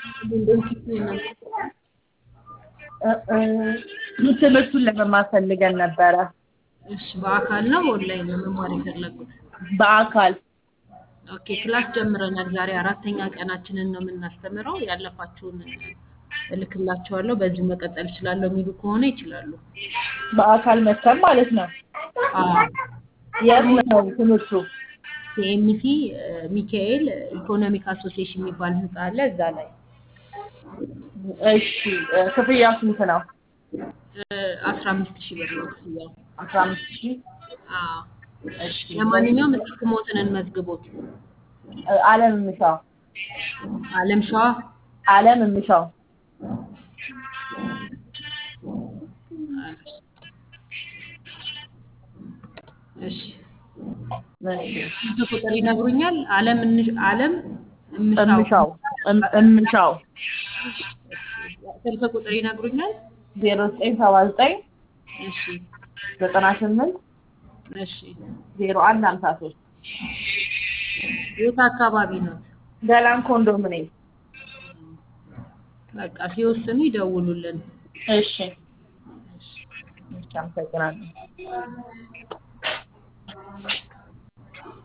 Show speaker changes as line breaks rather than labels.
እ እ ትምህርቱን ለመማር ፈልገን ነበረ
እሺ በአካል ነው ኦንላይን ነው መማር የፈለጉት?
በአካል
ኦኬ ክላስ ጀምረናል። ዛሬ አራተኛ ቀናችንን ነው የምናስተምረው። ያለፋችሁን እልክላችኋለሁ። በዚሁ መቀጠል እችላለሁ የሚሉ ከሆነ ይችላሉ።
በአካል መተን ማለት ነው።
አዎ
የት ነው ትምህርቱ?
ሲኤምሲ ሚካኤል ኢኮኖሚክ አሶሲዬሽን የሚባል ህንፃ አለ። እዛ ላይ
እሺ እ ክፍያው ስንት ነው?
አስራ አምስት ሺህ ብር ነው ክፍያው።
አስራ አምስት ሺህ
አዎ
እሺ
ለማንኛውም እስኪ ስሞትን እንመዝግቦት።
እ አለም እምሻው
አለም ሸዋ
አለም እምሻው
እሺ
እሺ
ስልክ ቁጥር ይነግሩኛል? አለም እንሽ- አለም እምሻው
እምሻው እም- እምሻው
ስልክ ቁጥር ይነግሩኛል?
ዜሮ ዘጠኝ ሰባ ዘጠኝ
እሺ
ዘጠና ስምንት
እሺ
ዜሮ አንድ ሀምሳ ሶስት
የት አካባቢ ነው?
ገላን ኮንዶሚኒየም
በቃ ሲወስኑ ይደውሉልን።
እሺ እሺ አመሰግናለሁ